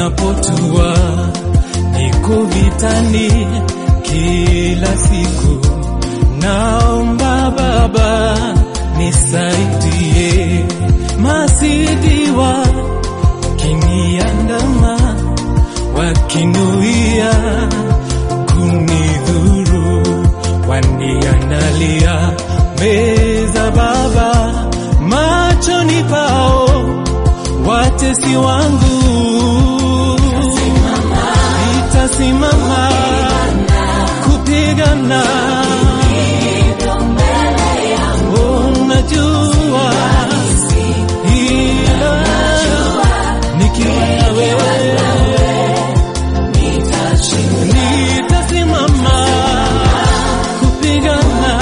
ninapotua niko vitani kila siku, naomba Baba nisaidie, masidiwa kiniandama wakinuia kunidhuru, waniandalia meza Baba machoni pao watesi wangu. Nitasimama kupigana, Oh, najua ila nikiwa na wewe nitasimama kupigana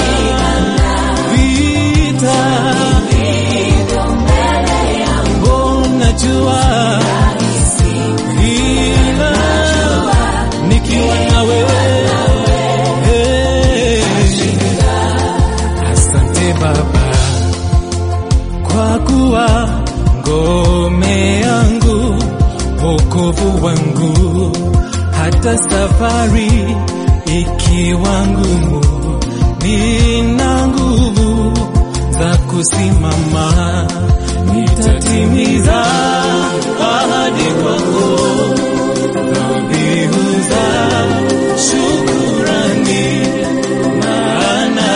vita. Oh, najua ila nikiwa na wewe. Asante Baba kwa kuwa ngome yangu, wokovu wangu, hata safari ikiwa ngumu, nina nguvu za kusimama, nitatimiza ahadi kwako, dhabihu za shukurani, maana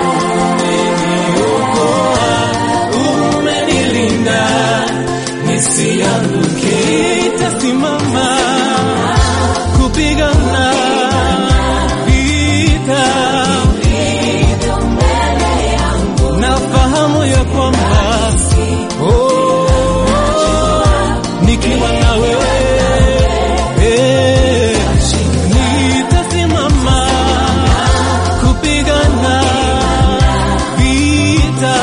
umeniokoa, umenilinda nisianguke, nitasimama kupigana vita. Nafahamu ya kwamba oh, nikiwa na wewe eh, nitasimama kupigana vita.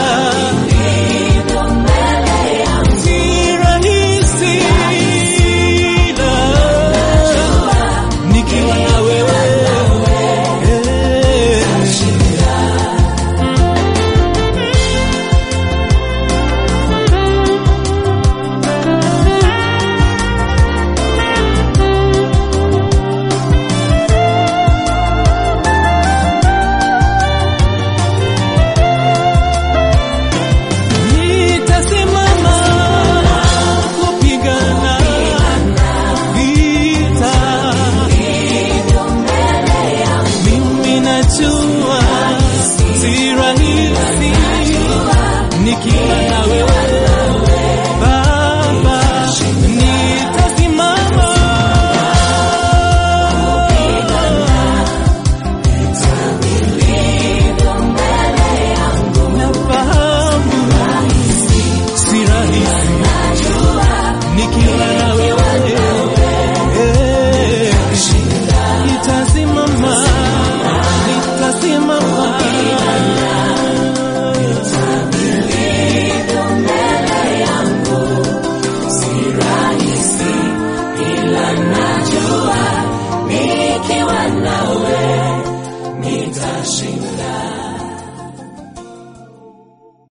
Si rahisi ila nikiwa na wewe eh, nitasimama kupigana vita. Mimi najua si rahisi nikiwa na wewe Baba, nitasimama nafahamu si rahisi nikiwa na wewe Eh, nitasimama nitasimama Nikiwa nawe nitashinda.